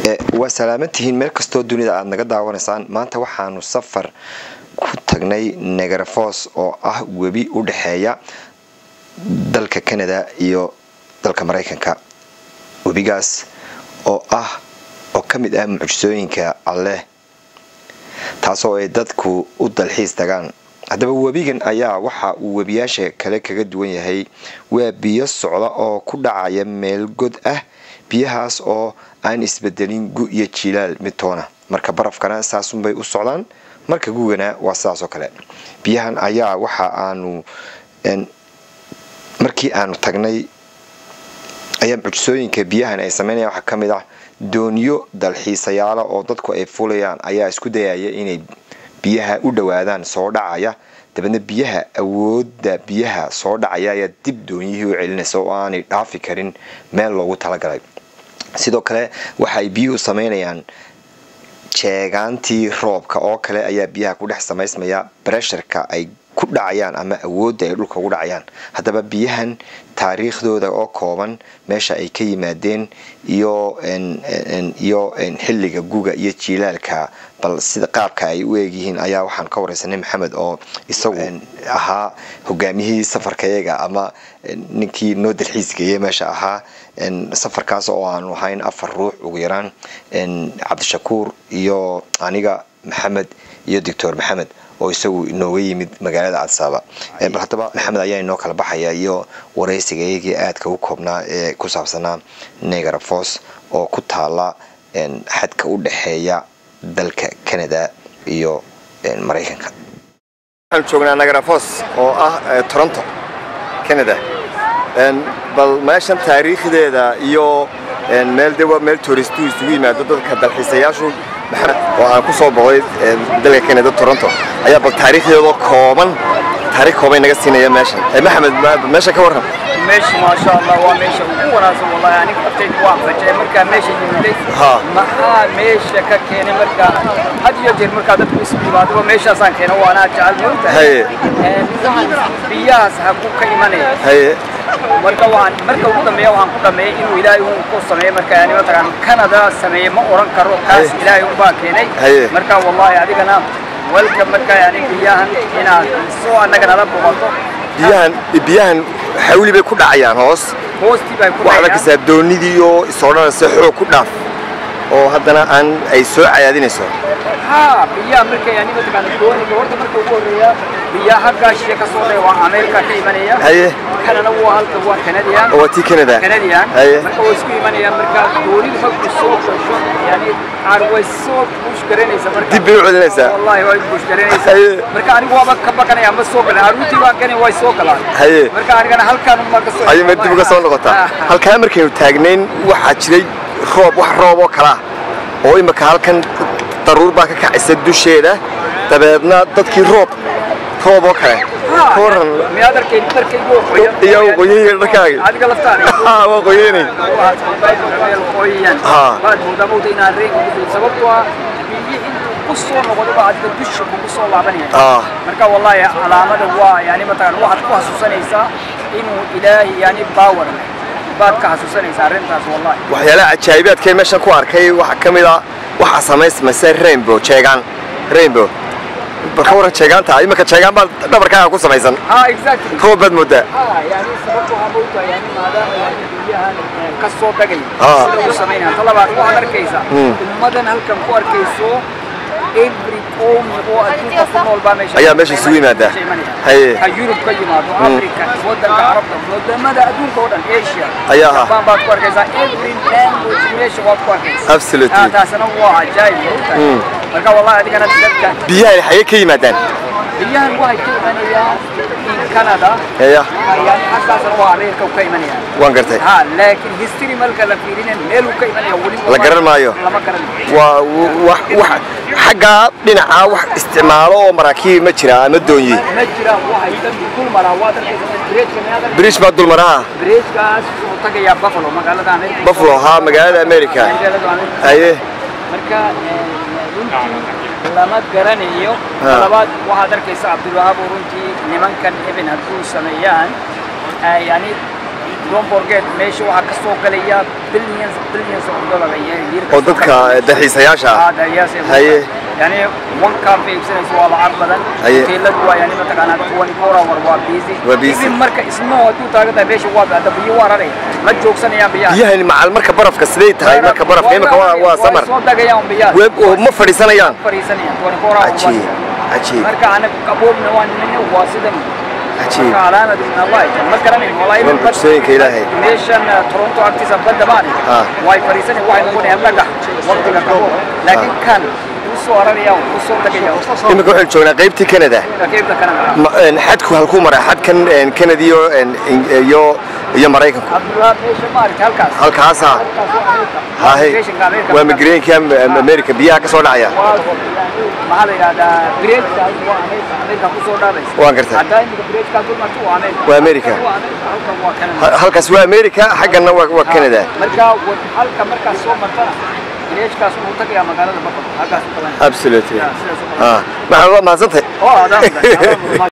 waa salaamantihiin meel kastoo dunida aad naga daawanaysaan maanta waxaanu safar ku tagnay negarafos oo ah webi u dhexeeya dalka canada iyo dalka maraykanka webigaas oo ah oo ka mid ah mucjisooyinka alleh taasoo ay dadku u dalxiis tagaan haddaba webigan ayaa waxa uu webiyaasha kale kaga duwan yahay waa biyo socda oo ku dhacaya meel god ah biyahaas oo aan isbedelin gu iyo jilaal midtoona marka barafkana saasunbay u socdaan marka gugana waa sidaasoo kale biyahan ayaa waxa aanu markii aanu tagnay ayaa mucjisooyinka biyahan ay sameynaya waxaa ka mid ah dooniyo dalxiisayaala oo dadku ay fulayaan ayaa isku dayaya inay biyaha u dhowaadaan soo dhacaya dabeedna biyaha awoodda biyaha soo dhacaya ayaa dib doonyihii u celinaysa oo aanay dhaafi karin meel loogu talagalay sidoo kale waxa ay biyuhu sameynayaan jeegaantii roobka oo kale ayaa biyaha ku dhex samaysmaya bresharka ay ku dhacayaan ama awoodda ay dhulka ugu dhacayaan haddaba biyahan taariikhdooda oo kooban meesha ay ka yimaadeen iyo iyo xilliga guga iyo jiilaalka bal sida qaabka ay u eegyihiin ayaa waxaan ka wareysanay maxamed oo isagu ahaa hogaamiyihii safarkayaga ama ninkii noo dalxiisgeeye meesha ahaa safarkaas oo aanu ahayn afar ruux ugu yaraan cabdishakuur iyo aniga maxamed iyo doctor maxamed oo isagu inooga yimid magaalada cadsaaba bal haddaba maxamed ayaa inoo kala baxaya iyo waraysiga iyagii aadka u koobnaa ee ku saabsanaa negarafos oo ku taala xadka u dhexeeya dalka canada iyo maraykanka waxaan joognaa negarafos oo ah toronto canada bal meeshan taariikhdeeda iyo meel de waa meel touristu isugu yimaado dadka dalxiisayaashu oo aan ku soo boqday dalka canada toronto ayaa bal taariikhdeedoo kooban taarikh kooban naga siinaya meeshan maxamed meesha ka warran meesha maasha allah waa meesha ugu wanaagsan wallahi aniga naftayda waa fajay markaa meesha yimiday maxaa meesha ka keenay markaa had iyo jeer markaa dadku isu yimaadaba meeshaasaan keena waanaa jecel moogtahay biyahaas haku ka imanaya marka waan marka ugu dambeeya waxaan ku dhameeyay inuu ilaahay uu ku sameeyo marka yani mataqaan canada sameeye ma oran karo kaas ilaahay un baa keenay marka wallahi adigana welka marka yani biyahan inaad soo annaga nala boqoto biyahan biyahan xawli bay ku dhacayaan hoos hoostii bay ku waxaad arkaysaa doonidii oo isodhanaysa xoog ku dhaaf oo haddana aan ay soo cayaadinayso ha biyaha marka yani mataqaan dooniga horta marka ugu horreeya biyaha halkaa shishe ka soo dhaya waa ameerika ka imanaya haye kanana waa halka waa canadian waa tii canada canadian haye marka way isku imanayaan marka doonidu marku soo gasho yani qaar way soo buush garanaysa marka dib bay u celinaysaa wallahi way buush garanaysaa haye marka anigu waaba ka baqanaya ma soo galan aruuntii baan gani way soo galaan haye marka anigana halkaan uma ka soo ayay ma dib uga soo noqotaa halkaa markaynu taagnayn waxaa jiray roob wax roob oo kala oo imika halkan daruur baa ka kacaysa dusheeda dabeedna dadkii roob roob oo kale koran miyaad arkay dharkaygu qoyan iyo qoyayga dharkaaga adiga laftaada waa qoyaynay qoyan baad moodaa mowda inaan reenka ku jiro sababtoo ah biyi intuu ku soo noqdo baa adiga dusha kugu soo laabanaya marka wallahi calaamada waa yani mataqaan waxaad ku xasuusanaysaa inuu ilaahi yani baawar leh baad ka xasuusanaysaa arrintaas wallahi waxyaalaha cajaa'ibaadkay meeshan ku arkay waxaa ka mid ah waxaa samaysmaysa rainbow jeegaan rainbow barka waran jeegaanta imika jeegaan baa dhabarkaaga ku samaysan ha exactly roob baad moodaa ha yani sababta waxaa moogtaa yani maadaama yani biyahan ka soo dhagay Ah. sida uu samaynaya ta labaad waxaad arkaysaa ummadan halkan ku arkayso every qowmi oo adduunka ku nool baa meesha Ayaa meesha isugu yimaada. Haye. ha yurub ka yimaado africa wadanka carabta wadamada adduunka oo dhan asia Ayaa ah. japan baad ku arkaysaa every language meesha waad ku arkaysaa Absolutely. Ah, taasina waa cajaayib moogtahay marka wallahi adigana dadka biyaha xagee ka yimaadaan biyahan waxay ka imanayaan in canada ya yani halkaasna waa ameerika ka imanayaan waan gartay ha laakiin history marka la fiirina meel uu ka imanaya weli La garan maayo. lama garanayo waa wax wax xaggaa dhinaca wax isticmaalo oo maraakiib ma jira ama doonyi ma jiraan waxay dhan dul maraa waad arkaysaa bridgeka miyaad arkaysaa birish baa dulmaraha bridgekaas wuxuu tagayaa buffalo magaalada ameerika buffalo haa magaalada america magaalada ameerika haye marka eh, runtii lama garanayo Ha. labaad waxaad arkaysaa cabdulwahaab oo runtii nimankan eben hadduu sameeyaan eh, yani don't forget meesha waxaa ka soo galaya billions billions of dollar ayay oo dadka dalxiisayaasha ah هذا ياس Haye. يعني وان كان في بسنة سوى العرب بدن Haye. تيلد waa yani mataqaanaa 24 hour waa busy Waa busy. Even marka isnoo haduu taagada meesha waa bada biyo warare ma joogsanayaan biyaha biyahani macal marka barafka siday tahay marka barafka imika waa waa samar soo dagayaan biyaha Web- oo ma fadhiisanayaan fariisanayaan 24 hour cajiib cajiib marka anaga qaboobna waa nina waa sidan cajiib marka calaamad min allah ma garanay wallahi Waa mucjisooyinka Ilaahay. meeshan uh, Toronto agtiisa badda baani Ah. way fariisanay waxay noqonayaan dhagax waqtiga qaboob laakiin kan uu soo araraya uu soo tagaya imika waxaan joognaa qaybtii canada qaybta kanada Ma- een, xadku halkuu maraa xadkan een, canada iyo een, in- iyo iyo maraykanku abdullah meesha maaragtay halkaas halkaasa halkaas waa Amerika. hahe Migration-ka Amerika. waa migreenka america biyaha ka soo dhacaya Waa- maxaa la yidhahdaa bridge-kaas waa Amerika Amerika ku soo dhaadaysa Waan gartay. haddaa imika bridge-kaas dul marto waa Amerika Waa Amerika. Halkan waa Amerika halkan waa Canada Ha- halkaas waa america xaggana waa waa canada marka wad- halka markaas soo martana bridge-kaas wuxuu tagayaa magaalada Buffalo halkaas u tagan absolutely Ya, sidaas oo kale. ah maxaa waa mahadsantahay oo adaa